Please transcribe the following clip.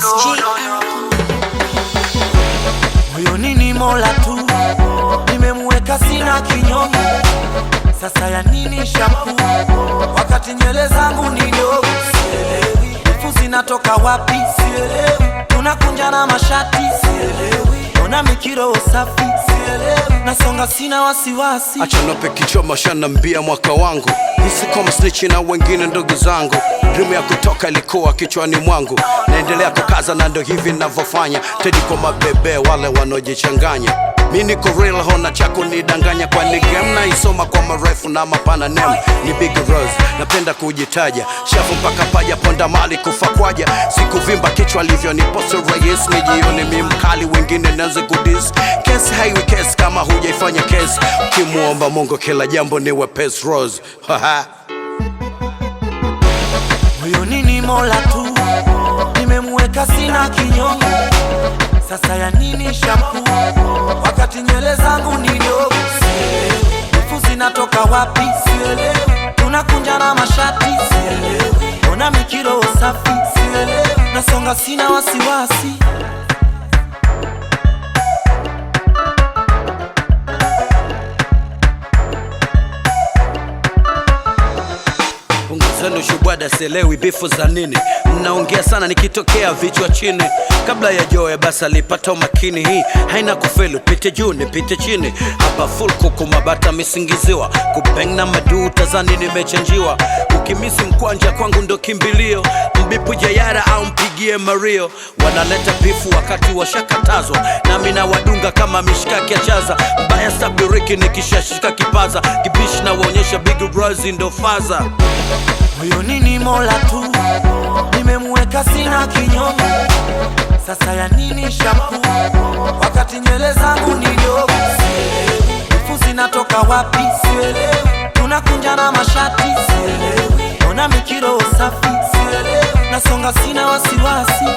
moyoni ni Mola tu, nimemweka sina kinyongo. Sasa ya nini shampoo wakati nywele zangu ni ndogo? Sielewi refu zinatoka wapi? Sielewi tunakunja na mashati? Sielewi ona mikiro safi? Sielewi nasonga, sina wasiwasi. achanope kichoma shanambia mwaka wangu hisi kama snichi na wengine ndugu zangu drimu ya kutoka ilikuwa kichwani mwangu naendelea kukaza na ndo hivi navyofanya tedi kwa mabebe wale wanaojichanganya mi niko real hona chako nidanganya kwani game naisoma kwa marefu na mapana nem ni big rose napenda kujitaja shafu mpaka paja ponda mali kufa kwaja sikuvimba kichwa livyo ni poso rais ni jioni mi mkali wengine naze kudis kesi haiwi kesi kama hujaifanya kesi ukimwomba mungu kila jambo ni wepes rose Haha. moyoni ni Mola tu, nimemweka sina kinyongo. Sasa ya nini shampoo wakati nywele zangu ni ndogo? Sielewi refu zinatoka wapi? Sielewi tunakunja na mashati? Sielewi ona mikiro safi? Sielewi nasonga, sina wasiwasi. Punguzeni ushubwada, sielewi bifu za nini. Mnaongea sana nikitokea vichwa chini. Kabla ya joe basi alipata umakini. Hii haina kufelu, pite juu nipite chini. Hapa full kuku mabata misingiziwa, kubeng na maduu tazani nimechanjiwa. Ukimisi mkwanja kwangu ndo kimbilio, mbipu jayara au mpigie Mario. Wanaleta bifu wakati washakatazwa, nami na wadunga kama mishkaki ya chaza. Mbaya sabiriki nikishashika kipaza, kibishi na waonyesha big Rosie ndo faza. moyoni ni Mola tu, nimemweka sina kinyongo. Sasa ya nini shampoo wakati nywele zangu ni ndogo? Sielewi refu zinatoka wapi? Sielewi tunakunja na mashati? Sielewi ona mikiro safi? Sielewi nasonga, sina wasiwasi.